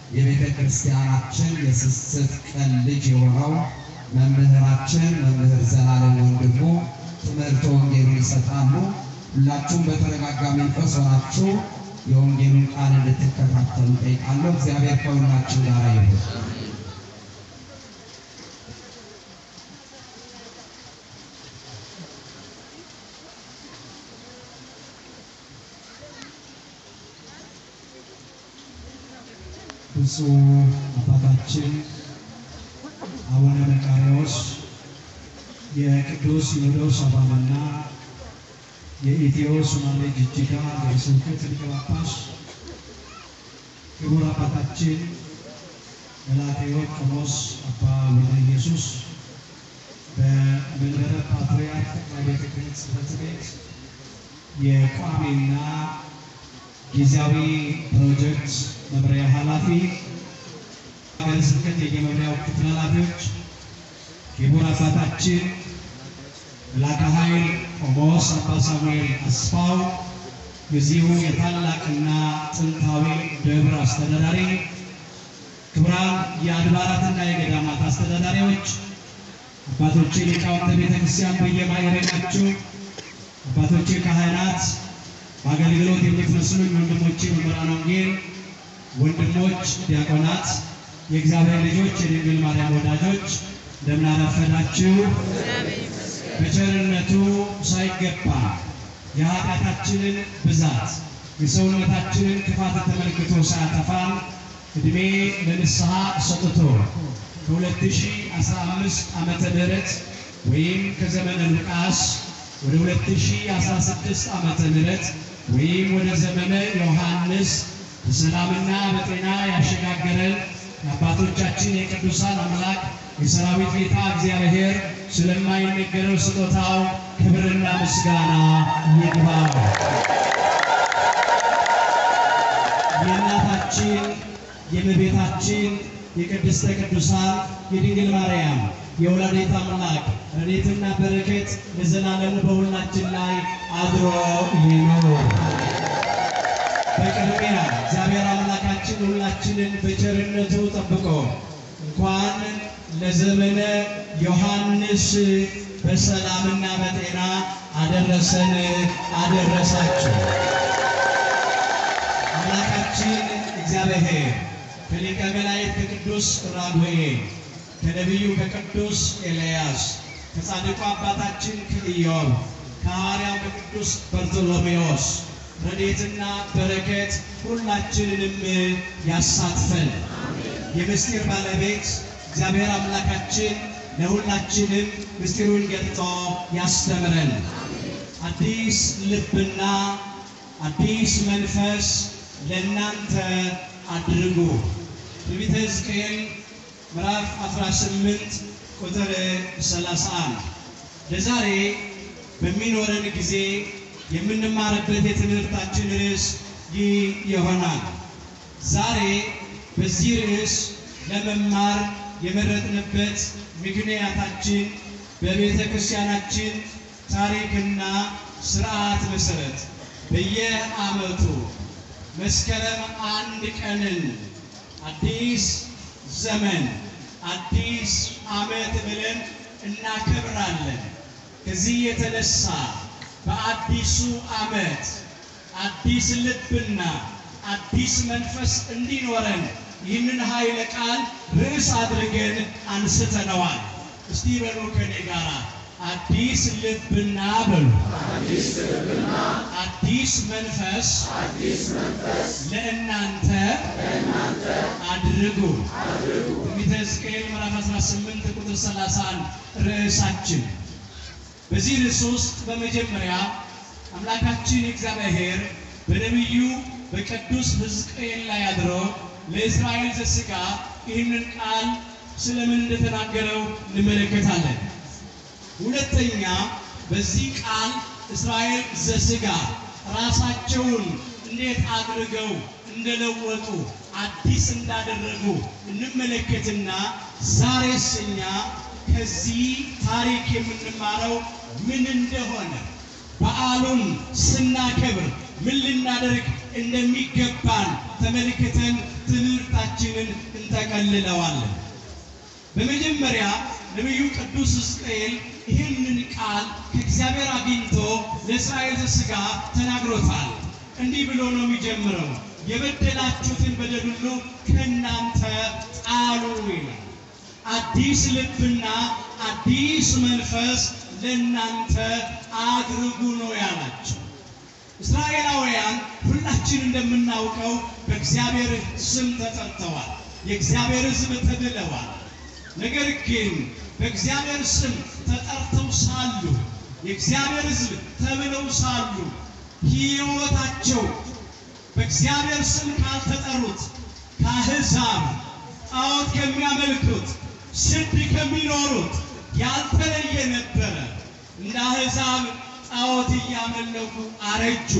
የቤተ ክርስቲያናችን የስስት ቀን ልጅ የሆነው መምህራችን መምህር ዘላለም ወንድሙ ትምህርተ ወንጌሉን ይሰጣሉ። ሁላችሁም በተረጋጋ መንፈስ ሆናችሁ የወንጌሉን ቃል እንድትከታተሉ ጠይቃለሁ። እግዚአብሔር ከሁላችን ጋር ይሁን። ብፁዕ አባታችን አቡነ መቃርዮስ የቅዱስ ሲኖዶስ አባልና የኢትዮ ሶማሌ ጅጅጋ ሀገረ ስብከት ሊቀ ጳጳስ፣ ክቡር አባታችን መልአከ ሕይወት ቆሞስ አባ ወልደ ኢየሱስ በመንበረ ፓትርያርክ ጠቅላይ ቤተ ክህነት ጽሕፈት ቤት የቋሚና ጊዜያዊ ፕሮጀክት መምሪያ ኃላፊ፣ ሀገረ ስብከት የየመምሪያው ክፍል ኃላፊዎች፣ ክቡር አባታችን መልአከ ኃይል ቆሞስ አባ ሳሙኤል አስፋው የዚሁ የታላቅና ጥንታዊ ደብር አስተዳዳሪ፣ ክቡራን የአድባራትና የገዳማት አስተዳዳሪዎች፣ አባቶቼ ሊቃውንተ ቤተ ክርስቲያን በየማዕረጋችሁ፣ አባቶቼ ካህናት፣ በአገልግሎት የምትመስሉኝ ወንድሞቼ መምህራነ ወንጌል፣ ወንድሞች ዲያቆናት፣ የእግዚአብሔር ልጆች፣ የድንግል ማርያም ወዳጆች እንደምን አረፈዳችሁ? በቸርነቱ ሳይገባ የኃጢአታችንን ብዛት የሰውነታችንን ክፋት ተመልክቶ ሳያጠፋን ዕድሜ ለንስሐ ሰጥቶ ከ2015 ዓመተ ምህረት ወይም ከዘመነ ሉቃስ ወደ 2016 ዓመተ ምህረት ወይም ወደ ዘመነ ዮሐንስ በሰላምና በጤና ያሸጋገረን የአባቶቻችን የቅዱሳን አምላክ የሰራዊት ጌታ እግዚአብሔር ስለማይነገረው ስጦታው ክብርና ምስጋና ይግባው። የእናታችን የእመቤታችን የቅድስተ ቅዱሳን የድንግል ማርያም የወላዲተ አምላክ ረድኤትና በረከት ለዘላለሙ በሁላችን ላይ አድሮ ይኑር። በቅድሚያ እግዚአብሔር አምላካችን ሁላችንን በቸርነቱ ጠብቆ እንኳን ለዘመነ ዮሐንስ በሰላምና በጤና አደረሰን አደረሳችሁ። አምላካችን እግዚአብሔር ከሊቀ መላእክት ከቅዱስ ራጉኤል ከነቢዩ ከቅዱስ ኤልያስ ከጻድቁ አባታችን ከኢዮብ ከሐዋርያው ከቅዱስ በርቶሎሜዎስ ረድኤትና በረከት ሁላችንንም ያሳትፈን። የምስጢር ባለቤት እግዚአብሔር አምላካችን ለሁላችንም ምስጢሩን ገልጦ ያስተምረን። አዲስ ልብና አዲስ መንፈስ ለእናንተ አድርጉ። ትንቢተ ሕዝቅኤል ምዕራፍ 18 ቁጥር 31 ለዛሬ በሚኖረን ጊዜ የምንማርበት የትምህርታችን ርዕስ ይህ ይሆናል። ዛሬ በዚህ ርዕስ ለመማር የመረጥንበት ምክንያታችን በቤተ ክርስቲያናችን ታሪክና ስርዓት መሰረት በየዓመቱ መስከረም አንድ ቀንን አዲስ ዘመን አዲስ ዓመት ብለን እናከብራለን። ከዚህ የተነሳ በአዲሱ ዓመት አዲስ ልብና አዲስ መንፈስ እንዲኖረን ይህንን ኃይለ ቃል ርዕስ አድርገን አንስተነዋል። እስቲ በሉ ከኔ ጋር አዲስ ልብና በሉ አዲስ መንፈስ ለእናንተ አድርጉ። ትንቢተ ሕዝቅኤል ምዕራፍ 18 ቁጥር 31 ርዕሳችን። በዚህ ርዕስ ውስጥ በመጀመሪያ አምላካችን እግዚአብሔር በነቢዩ በቅዱስ ሕዝቅኤል ላይ አድሮ ለእስራኤል ዘሥጋ ይህንን ቃል ስለምን እንደተናገረው እንመለከታለን። ሁለተኛ በዚህ ቃል እስራኤል ዘሥጋ ራሳቸውን እንዴት አድርገው እንደለወጡ አዲስ እንዳደረጉ እንመለከትና ዛሬስ እኛ ከዚህ ታሪክ የምንማረው ምን እንደሆነ በዓሉን ስናከብር ምን ልናደርግ እንደሚገባን ተመልክተን ትምህርታችን መልእክታችንን እንጠቀልለዋለን። በመጀመሪያ ነቢዩ ቅዱስ ሕዝቅኤል ይህንን ቃል ከእግዚአብሔር አግኝቶ ለእስራኤል ሥጋ ተናግሮታል። እንዲህ ብሎ ነው የሚጀምረው፣ የበደላችሁትን በደል ሁሉ ከእናንተ ጣሉ ይላል። አዲስ ልብና አዲስ መንፈስ ለእናንተ አድርጉ ነው ያላቸው። እስራኤላውያን ሁላችን እንደምናውቀው በእግዚአብሔር ስም ተጠርተዋል። የእግዚአብሔር ሕዝብ ተብለዋል። ነገር ግን በእግዚአብሔር ስም ተጠርተው ሳሉ የእግዚአብሔር ሕዝብ ተብለው ሳሉ ሕይወታቸው በእግዚአብሔር ስም ካልተጠሩት ከአሕዛብ ጣዖት ከሚያመልኩት ስድ ከሚኖሩት ያልተለየ ነበረ። እንደ አሕዛብ ጣዖት እያመለኩ አረጁ።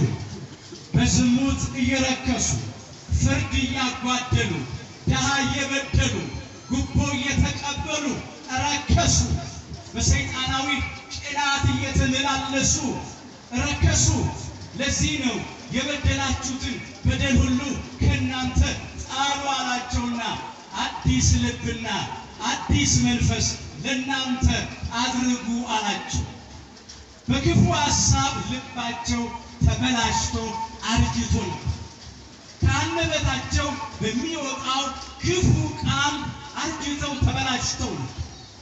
በዝሙት እየረከሱ ፍርድ እያጓደሉ ድሃ እየበደሉ ጉቦ እየተቀበሉ ረከሱ። በሰይጣናዊ ቅናት እየተመላለሱ ረከሱ። ለዚህ ነው የበደላችሁትን በደል ሁሉ ከእናንተ ጣሉ አላቸውና አዲስ ልብና አዲስ መንፈስ ለእናንተ አድርጉ አላቸው። በክፉ ሐሳብ ልባቸው ተበላሽቶ አርጅቶ ነው። ከአንደበታቸው በሚወጣው ክፉ ቃል አርጅተው ተበላሽተው ነው።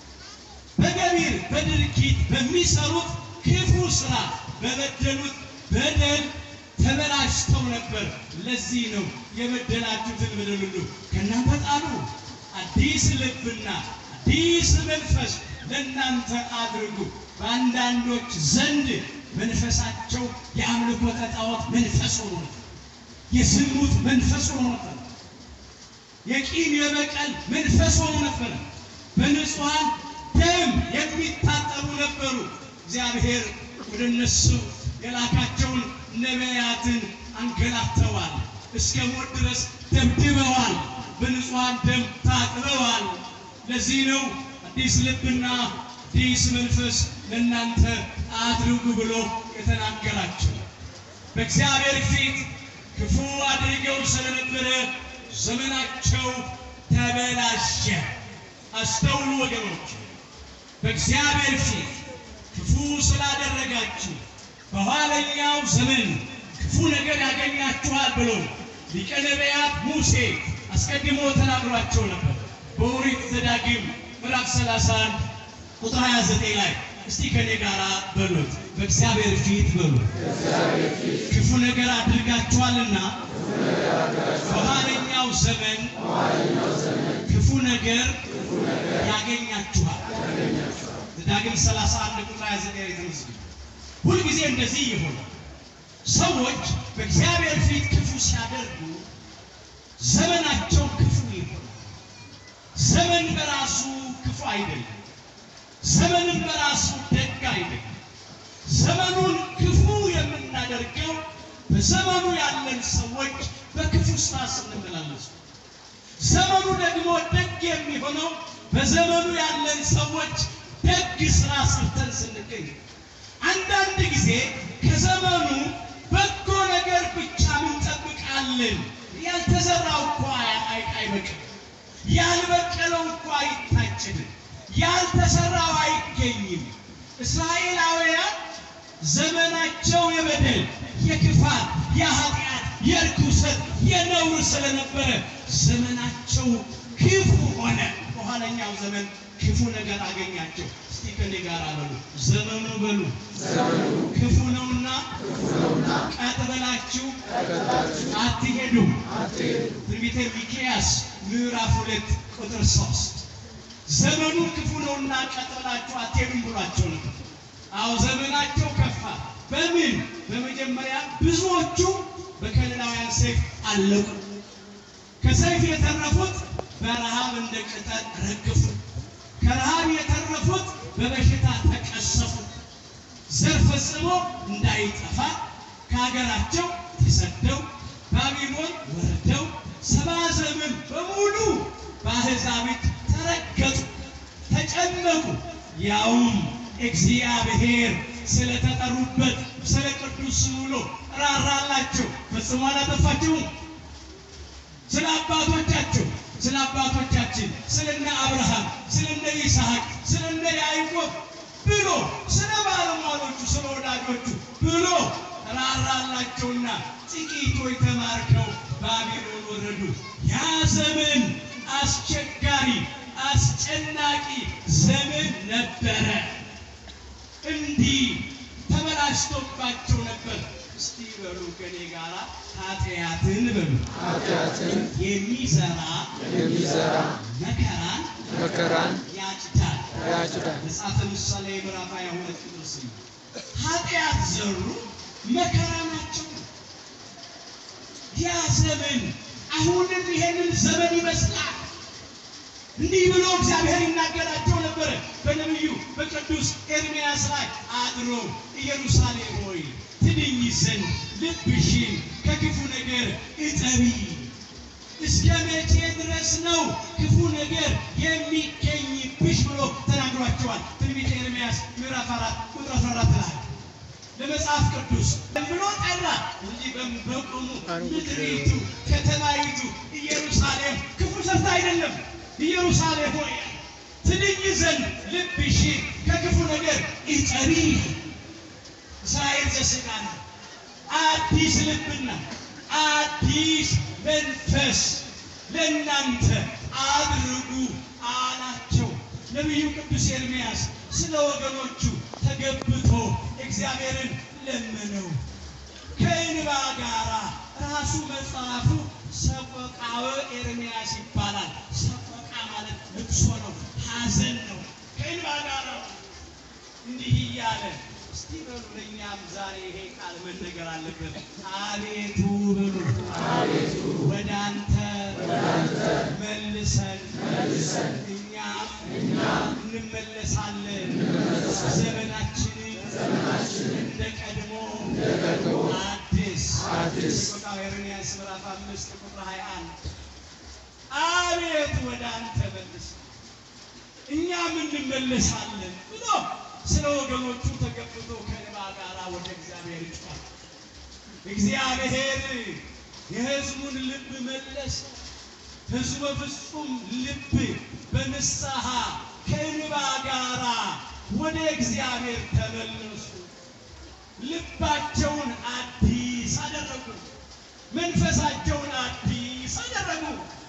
በገቢር በድርጊት በሚሰሩት ክፉ ስራ በበደሉት በደል ተበላሽተው ነበር። ለዚህ ነው የበደላችሁትን በደል ሁሉ ከእናንተ ጣሉ፣ አዲስ ልብና አዲስ መንፈስ ለእናንተ አድርጉ። በአንዳንዶች ዘንድ መንፈሳቸው የአምልኮተ ጣዖት መንፈስ ሆኖ ነበር። የዝሙት መንፈስ ሆኖ ነበር። የቂም የበቀል መንፈስ ሆኖ ነበር። በንጹሐን ደም የሚታጠቡ ነበሩ። እግዚአብሔር ወደ እነሱ የላካቸውን ነቢያትን አንገላተዋል። እስከ ሞት ድረስ ደብድበዋል። በንጹሐን ደም ታጥበዋል። ለዚህ ነው አዲስ ልብና አዲስ መንፈስ ለእናንተ አድርጉ ብሎ የተናገራቸው። በእግዚአብሔር ፊት ክፉ አድርገው ስለነበረ ዘመናቸው ተበላሸ። አስተውሉ ወገኖች፣ በእግዚአብሔር ፊት ክፉ ስላደረጋችሁ በኋለኛው ዘመን ክፉ ነገር ያገኛችኋል ብሎ ሊቀ ነቢያት ሙሴ አስቀድሞ ተናግሯቸው ነበር። በኦሪት ዘዳግም ምዕራፍ 31 ቁጥር 29 ላይ እስቲ ከኔ ጋር በሉት፣ በእግዚአብሔር ፊት በሉት ክፉ ነገር አድርጋችኋልና በኋለኛው ዘመን ክፉ ነገር ያገኛችኋል። ዘዳግም 31 ቁጥር 29 ላይ ተመስገን። ሁልጊዜ እንደዚህ ይሆናል። ሰዎች በእግዚአብሔር ፊት ክፉ ሲያደርጉ ዘመናቸው ክፉ ይሆናል። ዘመን በራሱ ክፉ አይደለም። ዘመንም በራሱ ደግ አይደለም። ዘመኑን ክፉ የምናደርገው በዘመኑ ያለን ሰዎች በክፉ ስራ ስንመላለሱ፣ ዘመኑ ደግሞ ደግ የሚሆነው በዘመኑ ያለን ሰዎች ደግ ስራ ሰርተን ስንገኝ አንዳንድ ጊዜ ከዘመኑ በጎ ነገር ብቻ እንጠብቃለን። ያልተዘራው እኮ አይበቅም፣ ያልበቀለው እኮ አይታጭድም፣ ያልተሰራው አይገኝም። እስራኤላውያን ዘመናቸው የበደል የክፋት፣ የኃጢአት፣ የርኩሰት፣ የነውር ስለነበረ ዘመናቸው ክፉ ሆነ። በኋለኛው ዘመን ክፉ ነገር አገኛቸው። እስቲ ከኔ ጋር በሉ ዘመኑ በሉ ክፉ ነውና ቀጥ ብላችሁ አትሄዱም። ትንቢተ ሚክያስ ምዕራፍ ሁለት ቁጥር ሶስት ዘመኑ ክፉ ነውና ቀጥ ብላችሁ አትሄዱም ብሏቸው ነበር። አዎ ዘመናቸው ከፋ። በምን በመጀመሪያ ብዙዎቹ በከለዳውያን ሰይፍ አለቁ። ከሰይፍ የተረፉት በረሃብ እንደ ቅጠል ረገፉ። ከረሃብ የተረፉት በበሽታ ተቀሰፉ። ዘር ፈጽሞ እንዳይጠፋ ከሀገራቸው ተሰደው ባቢሎን ወርደው ሰባ ዘመን በሙሉ በአሕዛብ እጅ ተረገጡ፣ ተጨነቁ። ያውም እግዚአብሔር ስለተጠሩበት ስለ ቅዱስ ብሎ ራራላቸው፣ ፈጽሞ አላጠፋቸውም። ስለ አባቶቻቸው አባቶቻችን ስለነ አብርሃም ስለነ ይስሐቅ ስለነ ያዕቆብ ብሎ ስለ ባለሟሎቹ ስለ ወዳጆቹ ብሎ ራራላቸውና ጥቂቶች ተማርከው ባቢሎን ወረዱ። ያ ዘመን አስቸጋሪ አስጨናቂ ዘመን ነበረ። እንዲህ ተበላሽቶባቸው ነበር። እስቲ በሉ ከኔ ጋራ ኃጢአትን በሉ ኃጢአትን የሚዘራ የሚዘራ መከራን መከራን ያጭዳል። ያጭዳል። መጽሐፈ ምሳሌ ምዕራፍ 22 ቁጥር 8 ኃጢአት ዘሩ መከራ ናቸው። ያ ዘመን አሁንም ይሄንን ዘመን ይመስላል። እንዲህ ብሎ እግዚአብሔር ይናገራቸው ነበረ በነቢዩ በቅዱስ ኤርምያስ ላይ አድሮ ኢየሩሳሌም ሆይ ትድኝ ዘንድ ልብሽን ከክፉ ነገር እጠቢ። እስከ መቼ ድረስ ነው ክፉ ነገር የሚገኝብሽ ብሎ ተናግሯቸዋል። ትንቢተ ኤርምያስ ምዕራፍ አራት ቁጥር 14 ላይ ለመጽሐፍ ቅዱስ ብሎ ጠራ እንጂ በም- በቆሙ ምድሪቱ ከተማይቱ ኢየሩሳሌም ክፉ ሰርታ አይደለም። ኢየሩሳሌም ሆይ ትድኝ ዘንድ ልብሽን ከክፉ ነገር እጠቢ። እስራኤል ዘሥጋ ነው። አዲስ ልብና አዲስ መንፈስ ለእናንተ አድርጉ አላቸው። ነቢዩ ቅዱስ ኤርምያስ ስለ ወገኖቹ ተገብቶ እግዚአብሔርን ለመነው። ከእንባ ጋራ ራሱ መጽሐፉ ሰቆቃወ ኤርምያስ ይባላል። ሰቆቃ ማለት ልቅሶ ነው፣ ሐዘን ነው። ከእንባ ጋራ እንዲህ እያለ እስቲ በሉ ለእኛም ዛሬ ይሄ ቃል መነገር አለበት። አቤቱ በሉ አቤቱ ወደ አንተ መልሰን መልሰን እኛም እኛም እንመለሳለን ዘመናችንን ዘመናችንን እንደ ቀድሞ እንደ ቀድሞ አዲስ አዲስ ሰቆቃወ ኤርምያስ ምዕራፍ አምስት ቁጥር 21 አቤቱ ወደ አንተ መልሰን እኛም እንመለሳለን ብሎ ስለ ወገኖቹ ተገብቶ ከእንባ ጋር ወደ እግዚአብሔር ይጮኻል። እግዚአብሔር የሕዝቡን ልብ መለሰ። ሕዝቡ በፍጹም ልብ በንስሐ ከእንባ ጋራ ወደ እግዚአብሔር ተመለሱ። ልባቸውን አዲስ አደረጉ። መንፈሳቸውን አዲስ አደረጉ።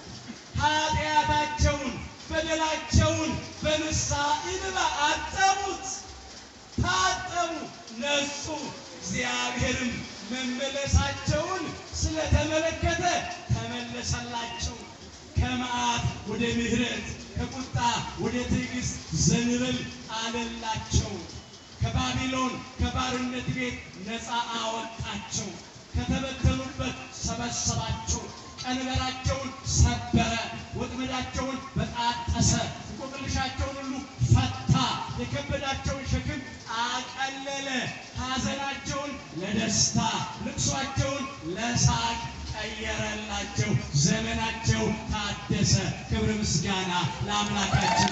ኃጢአታቸውን በደላቸውን በንስሐ እንባ አጠቡት፣ ታጠቡ፣ ነጹ። እግዚአብሔርም መመለሳቸውን ስለተመለከተ ተመለሰላቸው። ከመዓት ወደ ምሕረት ከቁጣ ወደ ትዕግስት ዘንበል አለላቸው። ከባቢሎን ከባርነት ቤት ነፃ አወጣቸው። ከተበተኑበት ሰበሰባቸው። ቀንበራቸውን ሰበረ፣ ወጥመዳቸውን በጣጠሰ፣ እንቆቅልሻቸውን ሁሉ ፈታ፣ የከበዳቸውን ሸክም አቀለለ፣ ሐዘናቸውን ለደስታ ልቅሷቸውን ለሳቅ ቀየረላቸው። ዘመናቸው ታደሰ። ክብር ምስጋና ለአምላካችን።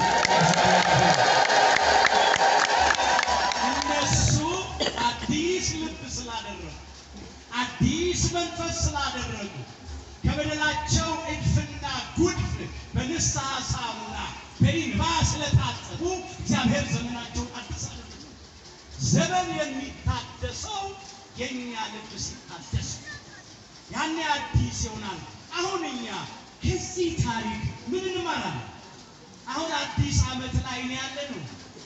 እነሱ አዲስ ልብ ስላደረጉ አዲስ መንፈስ ስላደረጉ ከበደላቸው እድፍና ጉድፍ በንስሐ ሳሙና በእንባ ስለታጠቡ እግዚአብሔር ዘመናቸውን አዲስ አደረገ። ዘመን የሚታደሰው የእኛ ልብ ሲታደስ ነው። ያኔ አዲስ ይሆናል። አሁን እኛ ከዚህ ታሪክ ምን እንማራለን? አሁን አዲስ ዓመት ላይ ነው ያለ ነው።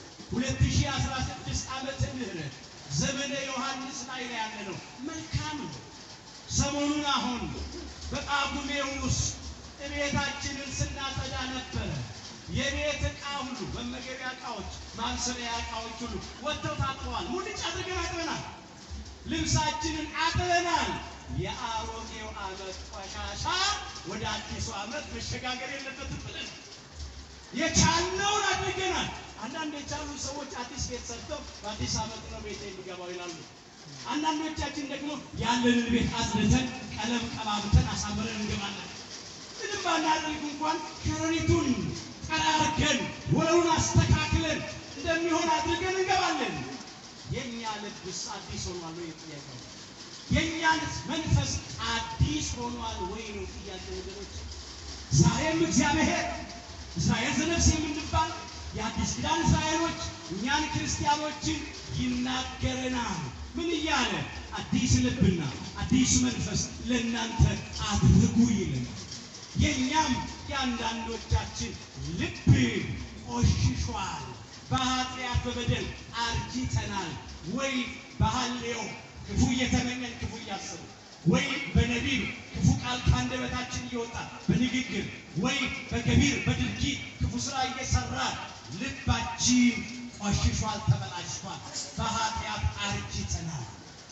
2016 ዓመተ ምህረት ዘመነ ዮሐንስ ላይ ነው ያለ ነው። መልካም ነው። ሰሞኑን አሁን በጳጉሜ ውስጥ እቤታችንን ስናጸዳ ነበረ። የቤት ዕቃ ሁሉ መመገቢያ ዕቃዎች፣ ማብሰሪያ ዕቃዎች ሁሉ ወጥተው ታጥበዋል። ሙልጭ አድርገን አጥበናል። ልብሳችንን አጥበናል። የአሮጌው ዓመት ቆሻሻ ወደ አዲሱ ዓመት መሸጋገር የለበትም ብለን የቻልነውን አድርገናል። አንዳንድ የቻሉ ሰዎች አዲስ ቤት ሰርተው በአዲስ ዓመት ነው ቤት የሚገባው ይላሉ። አንዳንዶቻችን ደግሞ ያለንን ቤት አጽድተን ቀለም ቀባብተን አሳምረን እንገባለን። ምንም ባናደርግ እንኳን ከረሪቱን ጠራርገን ወለሉን አስተካክለን እንደሚሆን አድርገን እንገባለን። የእኛ ልብስ አዲስ ሆኗል ወይ? ጥያቄው የእኛን መንፈስ አዲስ ሆኗል ወይ ነው ጥያቄ ወገኖች። ዛሬም እግዚአብሔር እስራኤል ዘነፍስ የምንባል የአዲስ ኪዳን እስራኤሎች እኛን ክርስቲያኖችን ይናገረናል። ምን እያለ አዲስ ልብና አዲስ መንፈስ ለእናንተ አድርጉ ይለናል። የእኛም የአንዳንዶቻችን ልብ ቆሽሿል፣ በኃጢአት በበደል አርጅተናል። ወይ በሐሌዮ ክፉ እየተመኘን ክፉ እያሰብን ወይ በነቢብ ክፉ ቃል ከአንደበታችን እየወጣ በንግግር ወይ በገቢር በድርጊት ክፉ ስራ እየሰራ ልባችን ቆሽሿል፣ ተበላሽቷል፣ በኃጢአት አርጅተናል።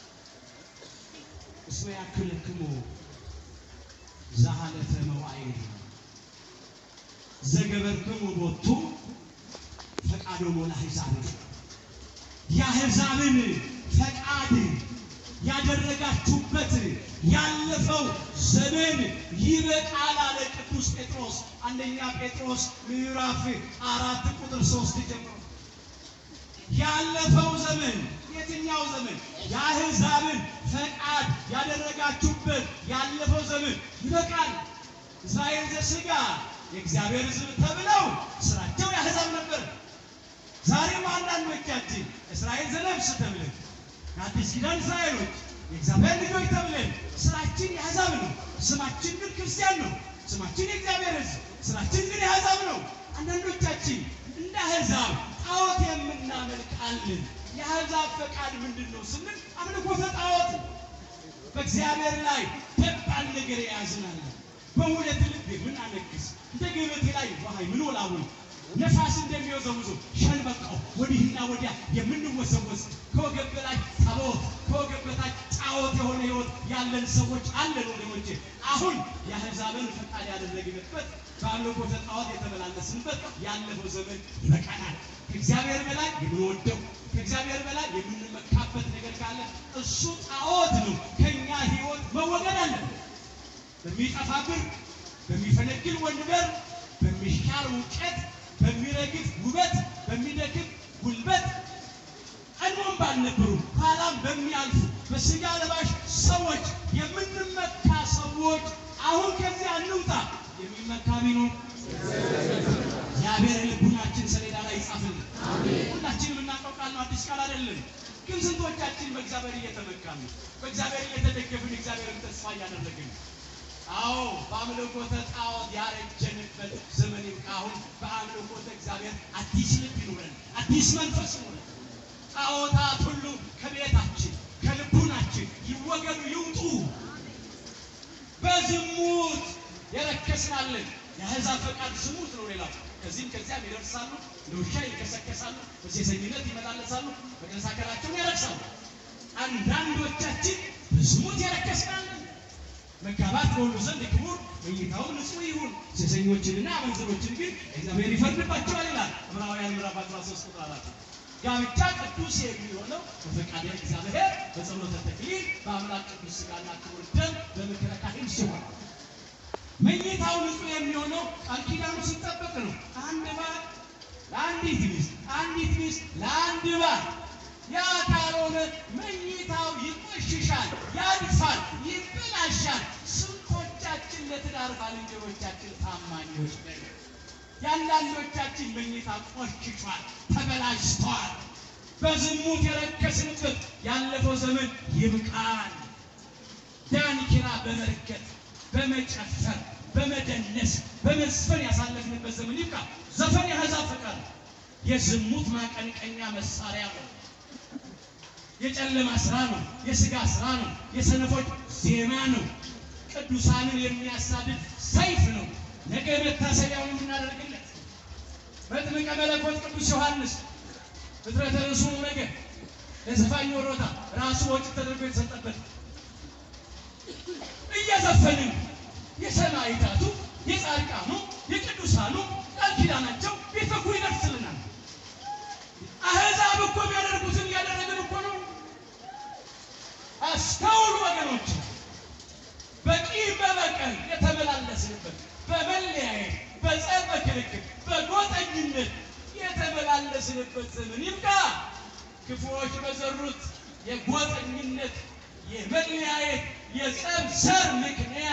እስመ ያክልክሙ ዘሃለፈ መዋዕል ዘገበርክሙ ቦቱ ፈቃዶሙ ለአሕዛብ የአሕዛብን ፈቃድ ያደረጋችሁበት ያለፈው ዘመን ይበቃል አለ ቅዱስ ጴጥሮስ። አንደኛ ጴጥሮስ ምዕራፍ አራት ቁጥር ሶስት ጀምሮ ያለፈው ዘመን የትኛው ዘመን? የአሕዛብን ፈቃድ ያደረጋችሁበት ያለፈው ዘመን ይበቃል። እስራኤል ዘሥጋ የእግዚአብሔር ሕዝብ ተብለው ስራቸው የአሕዛብ ነበር። ዛሬም አንዳንዶቻችን እስራኤል ዘነፍስ ተብለን የአዲስ ኪዳን እስራኤሎች የእግዚአብሔር ልጆች ተብለን ስራችን የአሕዛብ ነው። ስማችን ግን ክርስቲያን ነው። ስማችን የእግዚአብሔር ሕዝብ፣ ስራችን ግን የአሕዛብ ነው። አንዳንዶቻችን እንደ አሕዛብ ጣዖት የምናመልካለን። የአሕዛብ ፈቃድ ምንድን ነው ስንል አምልኮተ ጣዖት ነው። በእግዚአብሔር ላይ ደባል ነገር የያዝናለን። በሁለት ልብ የምናነግስ እንደ ገበቴ ላይ ውሃ የምንወላውል ነፋስ እንደሚወዘውዘው ሸንበቃው ወዲህና ወዲያ የምንወዘወዝ ከወገብ በላይ ታቦት ከወገብ በታች ጣዖት የሆነ ሕይወት ያለን ሰዎች አለን ወገኖቼ። አሁን የአሕዛብን ፈቃድ ያደረግንበት በአምልኮተ ጣዖት የተመላለስንበት ያለፈው ዘመን ይበቃናል። ከእግዚአብሔር በላይ የምንወደው ከእግዚአብሔር በላይ የምንመካበት ነገር ካለ እሱ ጣዖት ነው። ከእኛ ሕይወት መወገድ አለበት። በሚጠፋ ብር፣ በሚፈነግል ወንበር፣ በሚሻር እውቀት፣ በሚረግፍ ውበት፣ በሚደክም ጉልበት ቀድሞም ባልነበሩ ኋላም በሚያልፉ በስጋ ለባሽ ሰዎች የምንመካ ሰዎች አሁን ከዚያ እንውጣ። የሚመካ ቢኖር እግዚአብሔር ልቡናችን ሰሌዳ ላይ ይጻፍልን። ሁላችንም የምናውቀው ቃል ነው፣ አዲስ ቃል አይደለም። ግን ስንቶቻችን በእግዚአብሔር እየተመካን ነው? በእግዚአብሔር እየተደገፍን እግዚአብሔርን ተስፋ እያደረግን ነው? አዎ በአምልኮተ ጣዖት ያረጀንበት ዘመን ይብቃ። አሁን በአምልኮተ እግዚአብሔር አዲስ ልብ ይኑረን፣ አዲስ መንፈስ ይኑረን። ጣዖታት ሁሉ ከቤታችን ከልቡናችን ይወገዱ፣ ይውጡ። በዝሙት የረከስናለን። የአሕዛብ ፈቃድ ዝሙት ነው። ሌላው ከዚህም ከዚያም ይደርሳሉ፣ እንደ ውሻ ይከሰከሳሉ፣ በሴሰኝነት ይመላለሳሉ፣ መቀነሳከራቸውን ያረክሳሉ። አንዳንዶቻችን በዝሙት የረከስናለን። መጋባት በሁሉ ዘንድ ክቡር፣ መኝታውም ንጹሕ ይሁን። ሴሰኞችንና አመንዝሮችን ግን እግዚአብሔር ይፈርድባቸዋል ይላል ዕብራውያን ምዕራፍ 13 ቁጥር 4። ጋብቻ ቅዱስ የሚሆነው በፈቃደ እግዚአብሔር በጸሎተ ተክሊል በአምላክ ቅዱስ ሥጋና ክቡር ደም በምክረ ካህን ሲሆን መኝታው ንጹሕ የሚሆነው ቃል ኪዳኑ ሲጠበቅ ነው። አንድ ባል ለአንዲት ሚስት፣ አንዲት ሚስት ለአንድ ባል። ያ ካልሆነ መኝታው ይቆሽሻል፣ ያድፋል፣ ይበላሻል። ስንቶቻችን ለትዳር ባልንጀሮቻችን ታማኞች ነን? የአንዳንዶቻችን መኝታ ቆሽሿል፣ ተበላሽቷል። በዝሙት የረከስንበት ያለፈው ዘመን ይብቃል። ዳንኪራ በመርገጥ በመጨፈር በመደነስ በመዝፈን ያሳለፍንበት ዘመን ይብቃ። ዘፈን የአሕዛብ ፈቃድ ነው። የዝሙት ማቀንቀኛ መሳሪያ ነው። የጨለማ ስራ ነው። የሥጋ ስራ ነው። የሰነፎች ዜማ ነው። ቅዱሳንን የሚያሳድድ ሰይፍ ነው። ነገ መታሰቢያውን የምናደርግለት መጥምቀ መለኮት ቅዱስ ዮሐንስ ፍጥረተ ርእሱ ነገ ለዘፋኝ ወሮታ ራሱ ወጭ ተደርጎ የተሰጠበት እየዘፈንን የሰማዕታቱ የጻድቃኑ የቅዱሳኑ ቃል ኪዳናቸው ቢፈኩ ይደርስልናል። አሕዛብ እኮ የሚያደርጉትን እያደረግን እኮ ነው። አስተውሉ ወገኖች፣ በቂም በበቀል የተመላለስንበት በመለያየት በጸብ በክርክር በጎጠኝነት የተመላለስንበት ዘመን ይብቃ። ክፉዎች በዘሩት የጎጠኝነት የመለያየት የጸብ ዘር ምክንያት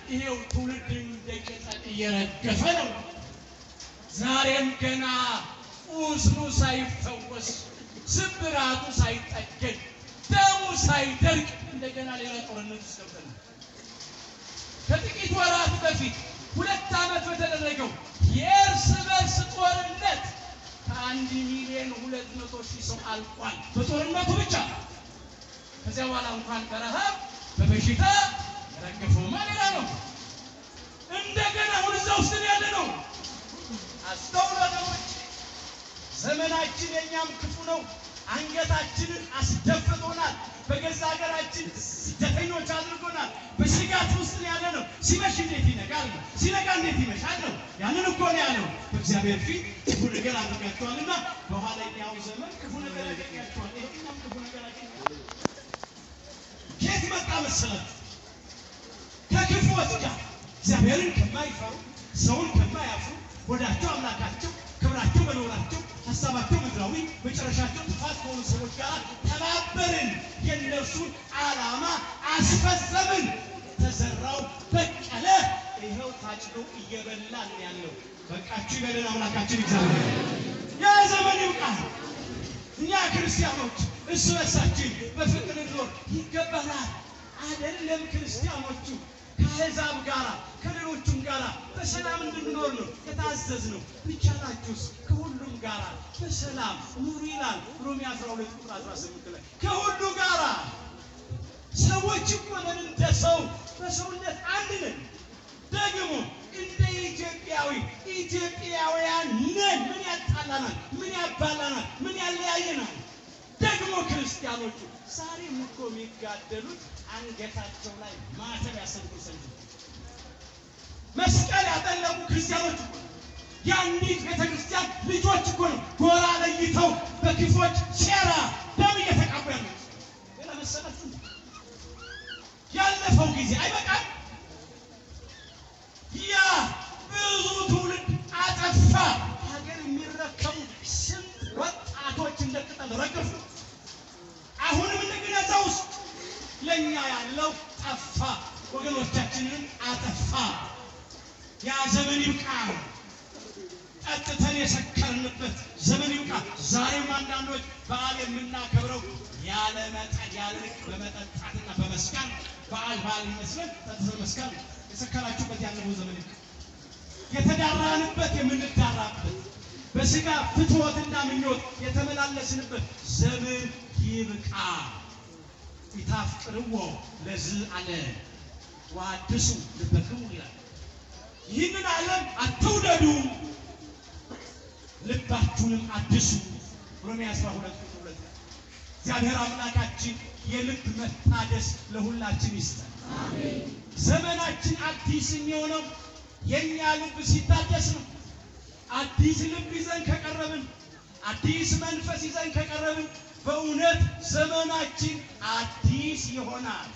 ይሄው ትውልድ እንደ ቅጠል እየረገፈ ነው። ዛሬም ገና ቁስሉ ሳይፈወስ ስብራቱ ሳይጠገን ደሙ ሳይደርቅ እንደገና ሌላ ጦርነት ውስጥ ገብተናል። ከጥቂት ወራት በፊት ሁለት ዓመት በተደረገው የእርስ በርስ ጦርነት ከአንድ ሚሊዮን ሁለት መቶ ሺህ ሰው አልቋል። በጦርነቱ ብቻ። ከዚያ በኋላ እንኳን በረሃብ በበሽታ የረገፈውማ ሌላ ነው። እንደገና አሁን እዛ ውስጥ ነው ያለ ነው። አስተውሎ ወገኖች፣ ዘመናችን የእኛም ክፉ ነው። አንገታችንን አስደፍቶናል። በገዛ ሀገራችን ስደተኞች አድርጎናል። በስጋት ውስጥ ነው ያለ ነው። ሲመሽ እንዴት ይነጋል ነው፣ ሲነጋ እንዴት ይመሻል ነው። ያንን እኮ ነው ያለው። በእግዚአብሔር ፊት ክፉ ነገር አድርጋችኋልና በኋለኛው ዘመን ክፉ ነገር ያገኛችኋል። ይሄኛም ክፉ ነገር ያገኛል። ከየት መጣ መሰላችሁ? ከክፉዎች ጋር እግዚአብሔርን ከማይፈሩ ሰውን ከማያፍሩ ወዳቸው አምላካቸው ክብራቸው መኖራቸው ሀሳባቸው ምድራዊ መጨረሻቸው ጥፋት ከሆኑ ሰዎች ጋር ተባበርን፣ የእነርሱን ዓላማ አስፈጸምን። ተዘራው በቀለ፣ ይኸው ታጭዶ እየበላን ያለው። በቃችሁ ይበለን አምላካችን እግዚአብሔር። ያ ዘመን ይብቃል። እኛ ክርስቲያኖች እርስ በርሳችን በፍቅር እንኖር ይገባናል። አይደለም ክርስቲያኖቹ ከአሕዛብ ጋር ከሌሎቹም ጋር በሰላም እንድንኖር ነው የታዘዝነው። ቢቻላችሁስ ከሁሉም ጋር በሰላም ኑሩ ይላል ሮሜ 12 ቁጥር 18 ላይ ከሁሉ ጋር ሰዎች እኮ ነን፣ እንደ ሰው በሰውነት አንድ ነን። ደግሞ እንደ ኢትዮጵያዊ ኢትዮጵያውያን ነን። ምን ያጣላናል? ምን ያባላናል? ምን ያለያየናል? ደግሞ ክርስቲያኖቹ ዛሬም እኮ የሚጋደሉት አንገታቸው ላይ ማተብ ያሰሩ ሰዎች መስቀል ያጠለቁ ክርስቲያኖች እኮ ነው። የአንዲት ቤተ ክርስቲያን ልጆች እኮ ነው ጎራ ለይተው በክፎች ሴራ ደም እየተቃቡ ያሉት። ሌላ መሰላችሁ ያለፈው ጊዜ አይበቃም? ያ ብዙ ትውልድ አጠፋ። ሀገር የሚረከቡ ስንት ወጣቶች እንደ ቅጠል ረገፉ። አሁንም እንደገና እዛ ውስጥ ለእኛ ያለው ጠፋ፣ ወገኖቻችንን አጠፋ። ያ ዘመን ይብቃ። ጠጥተን የሰከርንበት ዘመን ይብቃ። ዛሬም አንዳንዶች በዓል የምናከብረው ያለ መጠን ያለ ልክ በመጠጣትና በመስከር በዓል በዓል ይመስለን ጠጥተን መስከር የሰከራችሁበት ያለፈው ዘመን ይብቃ። የተዳራንበት የምንዳራበት በስጋ ፍትወትና ምኞት የተመላለስንበት ዘመን ይብቃ። ይታፍቅርዎ ለዝ አለ ወአድሱ ልበክሙ ይላል። ይህንን ዓለም አትውደዱ፣ ልባችሁንም አድሱ። ሮሜ 12 ቁጥር ሁለት ላይ እግዚአብሔር አምላካችን የልብ መታደስ ለሁላችን ይስጠን። ዘመናችን አዲስ የሚሆነው የእኛ ልብ ሲታደስ ነው። አዲስ ልብ ይዘን ከቀረብን፣ አዲስ መንፈስ ይዘን ከቀረብን በእውነት ዘመናችን አዲስ ይሆናል።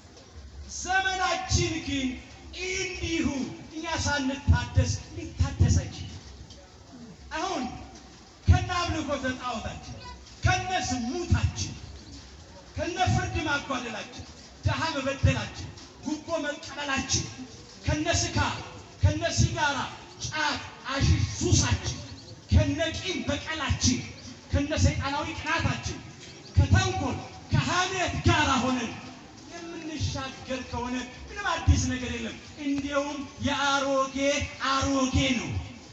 ዘመናችን ግን እንዲሁ እኛ ሳንታደስ ሊታደስ አይችልም። አሁን ከነ አምልኮተ ጣዖታችን፣ ከነ ዝሙታችን፣ ከነ ፍርድ ማጓደላችን፣ ድሃ መበደላችን፣ ጉቦ መቀበላችን፣ ከነ ስካር፣ ከነ ሲጋራ፣ ጫት፣ አሽሽ ሱሳችን፣ ከነ ቂም በቀላችን፣ ከነ ሰይጣናዊ ቅናታችን፣ ከተንኮል ከሐሜት ጋር ሆነን የምንሻገር ከሆነ ምንም አዲስ ነገር የለም። እንዲያውም የአሮጌ አሮጌ ነው።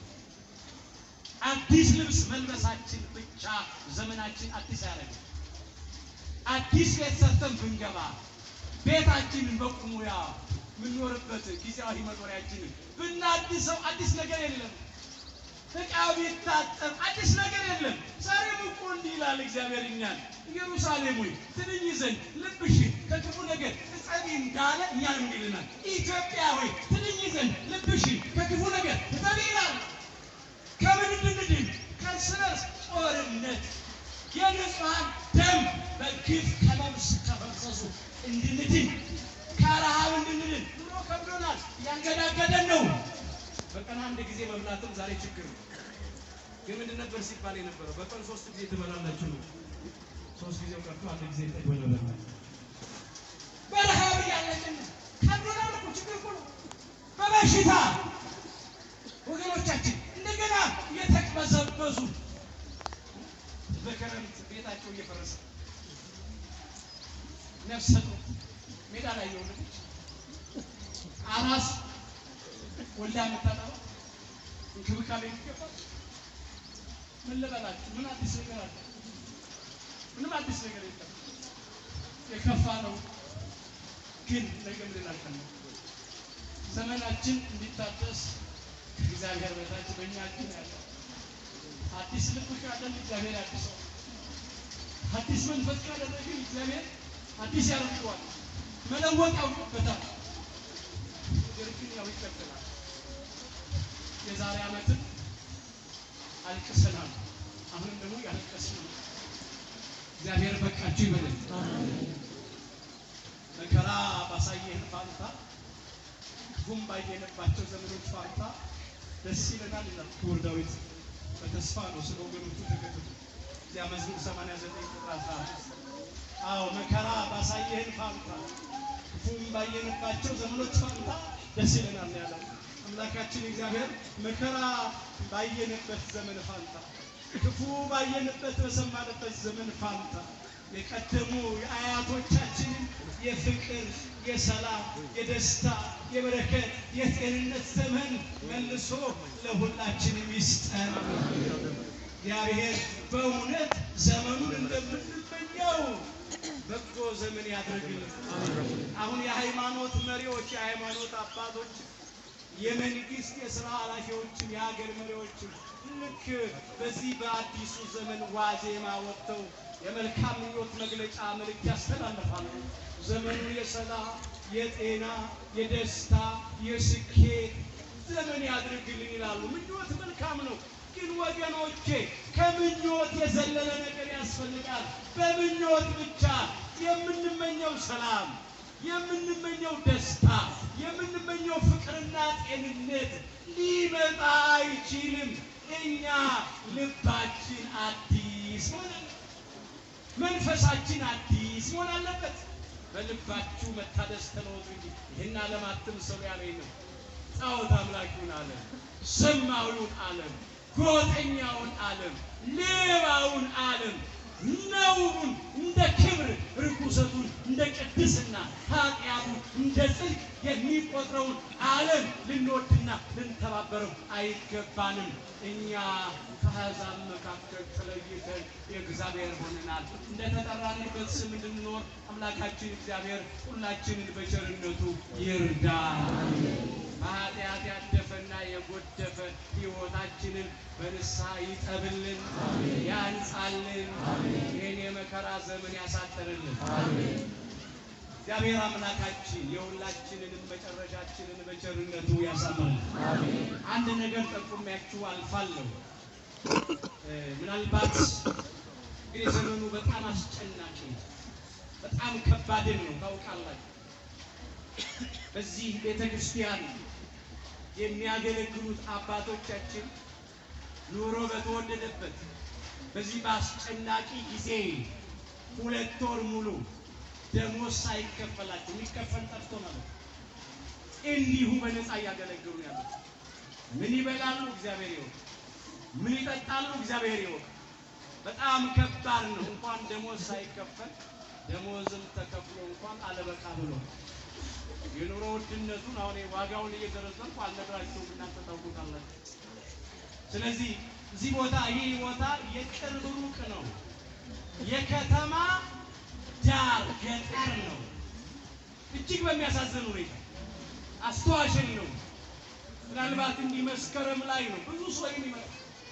አዲስ ልብስ መልበሳችን ብቻ ዘመናችን አዲስ አያደርግም። አዲስ ቤት ሰርተን ብንገባ ቤታችንን በቁሙ ያ የምንኖርበት ጊዜያዊ መኖሪያችንን ብናድሰው አዲስ ነገር የለም። ዕቃው ቢታጠብ አዲስ ነገር የለም። ዛሬም እኮ እንዲህ ይላል እግዚአብሔር እኛን ኢየሩሳሌም ሆይ ትንኝ ዘንድ ልብሽን ከክፉ ነገር እጠቢ እንዳለ እኛንም እንዲህ ይለናል። ኢትዮጵያ ሆይ ትንኝ ዘንድ ልብሽን ከክፉ ነገር እጠቢ ይላል። ከምን እንድንድን? ከእርስ በርስ ጦርነት የንጹሐን ደም በግፍ ከመብስ ከፈሰሱ እንድንድን ከረሃብ እንድንድን ኑሮ ከብዶናል፣ እያንገዳገደን ነው። በቀን አንድ ጊዜ መብላትም ዛሬ ችግር ነው። ግን ምንድን ነበር ሲባል የነበረው? በቀን ሶስት ጊዜ ትበላላችሁ ነው። ሶስት ጊዜው ቀርቶ አንድ ጊዜ ጠግበን ነበር። በረሃብ እያለቅን ከብዶናል እኮ ችግር እኮ ነው። በበሽታ ወገኖቻችን እንደገና እየተቅበዘበዙ በክረምት ቤታቸው እየፈረሰ ነፍሰ ጡር ሜዳ ላይ የወለደች አራስ ወልዳ የምታጠባ እንክብካቤ የሚገባል። ምን ልበላችሁ? ምን አዲስ ነገር አለ? ምንም አዲስ ነገር የለም። የከፋ ነው ግን ነገ ምን እናልፋለን? ዘመናችን እንዲታደስ ከእግዚአብሔር በታች በእኛ እጅ ነው ያለው። አዲስ ልብ ካለን እግዚአብሔር ያድሰው። አዲስ መንፈስ ካደረግን እግዚአብሔር አዲስ ያደርገዋል። መለወጥ ያውቅበታል። ነገር ግን ያው ይቀጥላል። የዛሬ ዓመትን አልቅሰናል። አሁንም ደግሞ ያለቀስን ነው። እግዚአብሔር በቃችሁ ይበለን። መከራ ባሳየህን ፋንታ ክፉም ባየንባቸው ዘመኖች ፋንታ ደስ ይለናል ይላል ክቡር ዳዊት። በተስፋ ነው ስለ ወገኖቹ ተከትሎ እዚያ መዝሙር 89 ቁጥር 15 አዎ መከራ ባሳየህን ፋንታ ክፉም ባየንባቸው ዘመኖች ፋንታ ደስ ይለናል ያለው አምላካችን እግዚአብሔር መከራ ባየንበት ዘመን ፋንታ ክፉ ባየንበት በሰማንበት ዘመን ፋንታ የቀደሙ የአያቶቻችንን የፍቅር፣ የሰላም፣ የደስታ፣ የበረከት፣ የጤንነት ዘመን መልሶ ለሁላችንም ይስጠን። እግዚአብሔር በእውነት ዘመኑን እንደምንመኘው በጎ ዘመን ያድርግልን። አሁን የሃይማኖት መሪዎች፣ የሃይማኖት አባቶች፣ የመንግስት የስራ ኃላፊዎችም የሀገር መሪዎችም ልክ በዚህ በአዲሱ ዘመን ዋዜማ ወጥተው የመልካም ምኞት መግለጫ መልእክት ያስተላልፋሉ። ዘመኑ የሰላም፣ የጤና፣ የደስታ፣ የስኬት ዘመን ያድርግልን ይላሉ። ምኞት መልካም ነው፣ ግን ወገኖቼ ከምኞት የዘለለ ነገር ያስፈልጋል። በምኞት ብቻ የምንመኘው ሰላም፣ የምንመኘው ደስታ፣ የምንመኘው ፍቅርና ጤንነት ሊመጣ አይችልም። እኛ ልባችን አዲስ መሆን አለበት። መንፈሳችን አዲስ መሆን አለበት። በልባችሁ መታደስ ተለወጡ እንጂ ይህን ዓለም አትምሰሉ ያለኝ ነው። ጣዖት አምላኪውን ዓለም፣ ዘማዊውን ዓለም፣ ጎጠኛውን ዓለም፣ ሌባውን ዓለም፣ ነውሩን እንደ ክብር፣ ርኩሰቱን እንደ ቅድስና፣ ኃጢአቱን እንደ ጽድቅ የሚቆጥረውን ዓለም ልንወድና ልንተባበረው አይገባንም። እኛ ከአሕዛብ መካከል ተለይተን የእግዚአብሔር ሆነናል። እንደተጠራንበት ስም እንድንኖር አምላካችን እግዚአብሔር ሁላችንን በቸርነቱ ይርዳል። በኃጢአት ያደፈና የጎደፈ ሕይወታችንን በንስሐ ይጠብልን፣ ያንጻልን፣ ይህን የመከራ ዘመን ያሳጥርልን። እግዚአብሔር አምላካችን የሁላችንንም መጨረሻችንን በቸርነቱ ያሳምራል። አንድ ነገር ጠቁሚያችሁ አልፋለሁ። እ ምናልባት እንግዲህ ዘመኑ በጣም አስጨናቂ ነው፣ በጣም ከባድን ነው ታውቃላችሁ። በዚህ ቤተ ክርስቲያን የሚያገለግሉት አባቶቻችን ኑሮ በተወደደበት በዚህ በአስጨናቂ ጊዜ ሁለት ወር ሙሉ ደሞዝ ሳይከፈላቸው የሚከፈል ጠፍቶ ማለት ነው። እንዲሁ በነፃ እያገለገሉ ያሉት ምን ይበላሉ? እግዚአብሔር ይወቅ። ምን ይጠጣሉ? እግዚአብሔር ይወቅ። በጣም ከባድ ነው። እንኳን ደሞዝ ሳይከፈል ደሞዝም ተከፍሎ እንኳን አለበቃ ብሎ የኑሮ ውድነቱን አሁን ዋጋውን እየዘረዘርኩ አልነግራችሁም፣ እናንተ ታውቁታላችሁ። ስለዚህ እዚህ ቦታ ይህ ቦታ የቅርብ ሩቅ ነው፣ የከተማ ዳር ገጠር ነው። እጅግ በሚያሳዝን ሁኔታ አስተዋሸን ነው። ምናልባት እንዲህ መስከረም ላይ ነው ብዙ ሰው የሚመጣ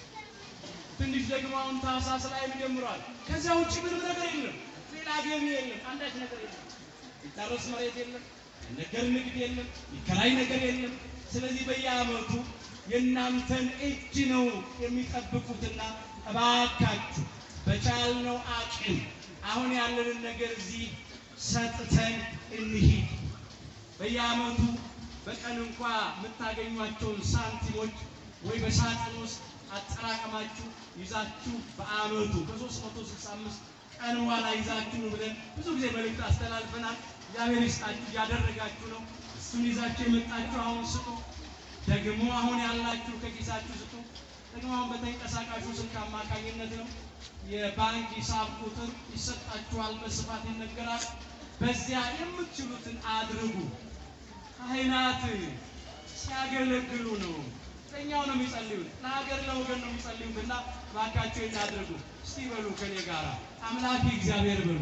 ትንሽ ደግሞ አሁን ታህሳስ ላይ ጀምሯል። ከዚያ ውጭ ምንም ነገር የለም፣ ሌላ ገቢ የለም፣ አንዳች ነገር የለም። ይታረስ መሬት የለም፣ ነገር ንግድ የለም፣ ይከራይ ነገር የለም። ስለዚህ በየዓመቱ የእናንተን እጅ ነው የሚጠብቁትና እባካችሁ በቻልነው አቅም አሁን ያለንን ነገር እዚህ ሰጥተን እንሂድ። በየዓመቱ በቀን እንኳ የምታገኟቸውን ሳንቲሞች ወይ በሳጥን ውስጥ አጠራቀማችሁ ይዛችሁ በዓመቱ ከ365 ቀን በኋላ ይዛችሁ ነው ብለን ብዙ ጊዜ መልእክት አስተላልፈናል። እግዚአብሔር ይስጣችሁ፣ እያደረጋችሁ ነው። እስኪ እሱን ይዛችሁ የመጣችሁ አሁን ስጡ። ደግሞ አሁን ያላችሁ ከኪሳችሁ ስጡ። ደግሞ አሁን በተንቀሳቃሹ ስልክ አማካኝነት ነው የባንክ ሂሳብ ቁጥር ይሰጣችኋል፣ በስፋት ይነገራል። በዚያ የምትችሉትን አድርጉ። ካህናት ሲያገለግሉ ነው። ለእኛው ነው የሚጸልዩት፣ ለሀገር ለወገን ነው የሚጸልዩት እና እባካችሁ እናድርጉ። እስቲ በሉ ከኔ ጋር አምላክ እግዚአብሔር በሉ።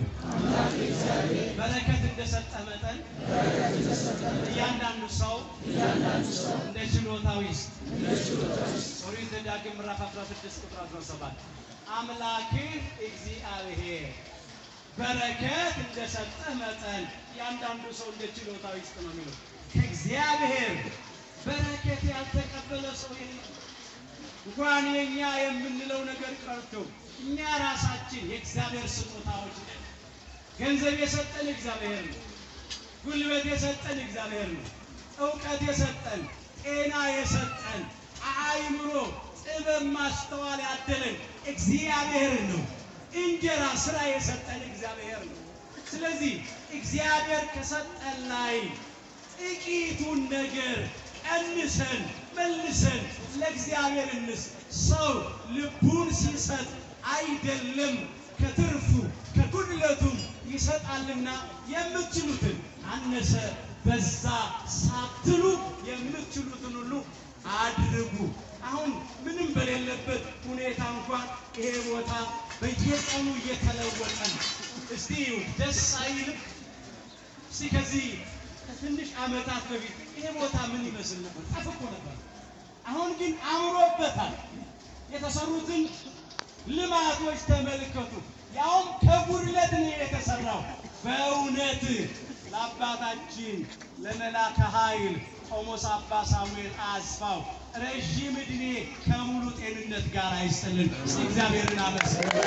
በረከት እንደሰጠ መጠን እያንዳንዱ ሰው እንደ ችሎታው ይስጥ። ኦሪት ዘዳግም ምዕራፍ 16 ቁጥር 17 አምላክህ እግዚአብሔር በረከት እንደሰጠ መጠን እያንዳንዱ ሰው እንደ ችሎታው ይስጥ ነው የሚለው። ከእግዚአብሔር በረከት ያልተቀበለ ሰው የለም። እንኳን የኛ የምንለው ነገር ቀርቶ እኛ ራሳችን የእግዚአብሔር ስጦታዎች ነን። ገንዘብ የሰጠን እግዚአብሔር ነው። ጉልበት የሰጠን እግዚአብሔር ነው። እውቀት የሰጠን፣ ጤና የሰጠን፣ አእምሮ፣ ጥበብ፣ ማስተዋል ያደለን እግዚአብሔር ነው። እንጀራ ስራ የሰጠን እግዚአብሔር ነው። ስለዚህ እግዚአብሔር ከሰጠን ላይ ጥቂቱን ነገር ቀንሰን መልሰን ለእግዚአብሔር እንስ ሰው ልቡን ሲሰጥ አይደለም ከትርፉ ከጉድለቱም ይሰጣልና የምትችሉትን አነሰ በዛ ሳትሉ የምትችሉትን ሁሉ አድርጉ። አሁን ምንም በሌለበት ሁኔታ እንኳን ይሄ ቦታ በየቀኑ እየተለወጠ ነው። እስቲ ደስ አይልም? እስቲ ከዚህ ከትንሽ ዓመታት በፊት ይሄ ቦታ ምን ይመስል ነበር? ጠፍቆ ነበር። አሁን ግን አምሮበታል። የተሰሩትን ልማቶች ተመልከቱ። ያውም ከጉድለት ነው የተሰራው። በእውነት ለአባታችን ለመላከ ኃይል ቆሞስ አባ ሳሙኤል አስፋው ረዥም ዕድሜ ከሙሉ ጤንነት ጋር አይስጥልን። እስቲ እግዚአብሔርን አመስግኑ።